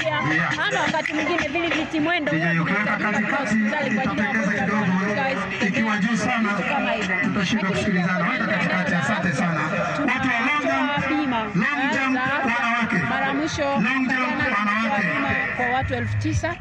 pia, ama wakati mwingine vile viti mwendo huwa Nije ukiweka vinahitajika katika katikati hospitali kwa ajili ya itapendeza wagonjwa kidogo, ambao hawawezi ikiwa juu sana vitu kama hivyo. tutashindwa Lakini kusikilizana. pia Weka kwenye katikati, eneo la asante sana. afya, Watu wa long tunatoa jump, bima long eh, jump za afya. wanawake. Mara ya mwisho Long jump jana tulitoa wanawake. bima kwa watu elfu tisa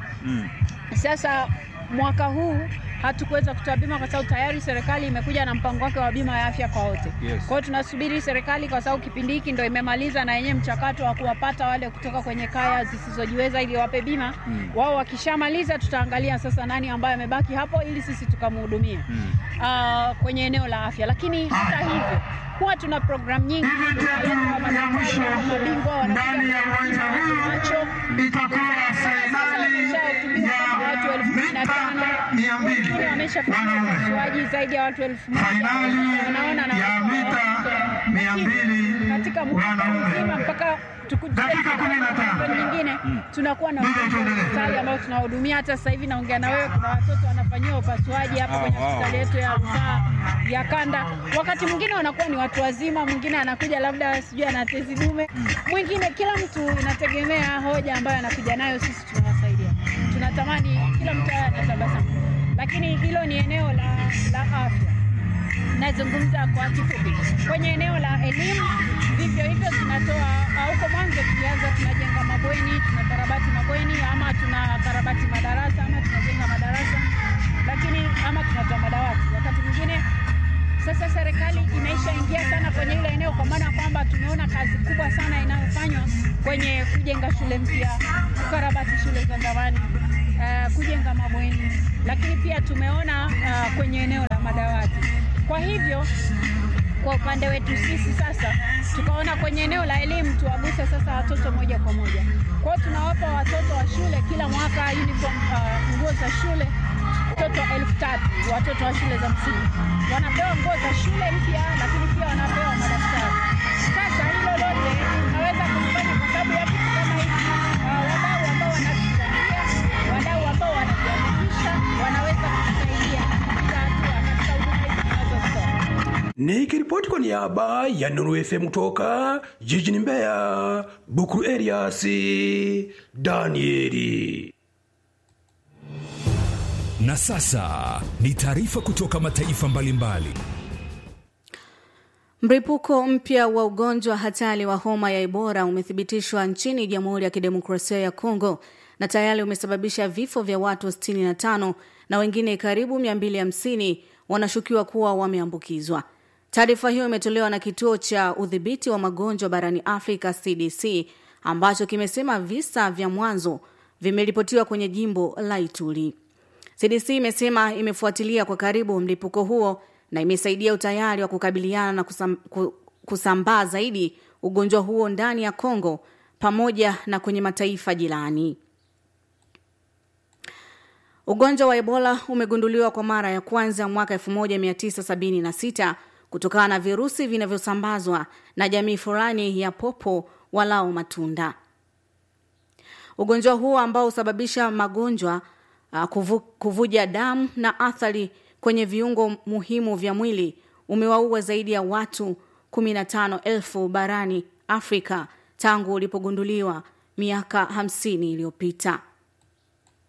sasa mwaka huu hatukuweza kutoa bima kwa sababu tayari serikali imekuja na mpango wake wa bima ya afya kwa wote. Yes. Kwa hiyo tunasubiri serikali, kwa sababu kipindi hiki ndo imemaliza na yenyewe mchakato wa kuwapata wale kutoka kwenye kaya zisizojiweza ili wape bima wao. Wakishamaliza tutaangalia sasa nani ambaye amebaki hapo ili sisi tukamhudumia Ah, kwenye eneo la afya. Lakini hata hivyo huwa tuna programu nyingi Event yetu ya mwisho mabingwa wanakuja ndani ya uwanja huu macho itakuwa fainali ya mita mia mbili wameshafanya wanaume, upasuaji zaidi ya watu elfu moja fainali wanaona na ya watu mita wao. mia mbili katika mwaka mzima wanaume. mpaka tukuje Dakika kumi na tano. kampeni nyingine tunakuwa na Ndio, wagonjwa wa tuendelee. hospitali ambao tunahudumia. Hata sasa hivi naongea na wewe, kuna watoto wanafanyiwa upasuaji hapa kwenye wow. hospitali yetu ya rufaa ya kanda. Wakati mwingine wanakuwa ni watu wazima, mwingine anakuja labda sijui ana tezi dume, mwingine, kila mtu inategemea hoja ambayo anakuja nayo. Sisi tunawasaidia, tunatamani kila mtu awe anatabasamu, lakini hilo ni eneo la, la afya nazungumza kwa kifupi. Kwenye eneo la elimu, vivyo hivyo tunatoa uh, huko mwanzo tulianza tunajenga mabweni, tunakarabati mabweni ama tunakarabati madarasa ama tunajenga madarasa, lakini ama tunatoa madawati. Wakati mwingine sasa serikali imeshaingia sana kwenye ile eneo, kwa maana kwamba tumeona kazi kubwa sana inayofanywa kwenye kujenga shule mpya, kukarabati shule za zamani, uh, kujenga mabweni, lakini pia tumeona uh, kwenye eneo la madawati. Kwa hivyo kwa upande wetu sisi sasa tukaona kwenye eneo la elimu tuwaguse sasa watoto moja kwa moja. Kwa hiyo tunawapa watoto wa shule kila mwaka uniform, uh, nguo za shule watoto elfu tatu watoto wa shule za msingi wanapewa nguo za shule mpya, lakini pia wanapewa madaftari. Sasa hilo lote tunaweza kufanya kwa sababu ya vitu kama hivi. Uh, wadau ambao wanatuchangia, wadau ambao wanajiandikisha wanaweza kutusaidia katika hatua katika huduma hizi tunazozitoa. Nikiripoti kwa niaba ya Nuru FM kutoka jijini Mbeya, Bukuru Elias Danieli. Na sasa ni taarifa kutoka mataifa mbalimbali. Mlipuko mpya wa ugonjwa hatari wa homa ya Ebola umethibitishwa nchini Jamhuri ya Kidemokrasia ya Kongo na tayari umesababisha vifo vya watu 65 na wengine karibu 250 wanashukiwa kuwa wameambukizwa. Taarifa hiyo imetolewa na kituo cha udhibiti wa magonjwa barani Afrika CDC ambacho kimesema visa vya mwanzo vimeripotiwa kwenye jimbo la Ituri. CDC imesema imefuatilia kwa karibu mlipuko huo na imesaidia utayari wa kukabiliana na kusam, ku- kusambaa zaidi ugonjwa huo ndani ya Kongo pamoja na kwenye mataifa jirani. Ugonjwa wa Ebola umegunduliwa kwa mara ya kwanza mwaka 1976 kutokana na virusi vinavyosambazwa na jamii fulani ya popo walao matunda. Ugonjwa huo ambao husababisha magonjwa uh, kuvu, kuvuja damu na athari kwenye viungo muhimu vya mwili umewaua zaidi ya watu 15,000 barani Afrika tangu ulipogunduliwa miaka 50 iliyopita.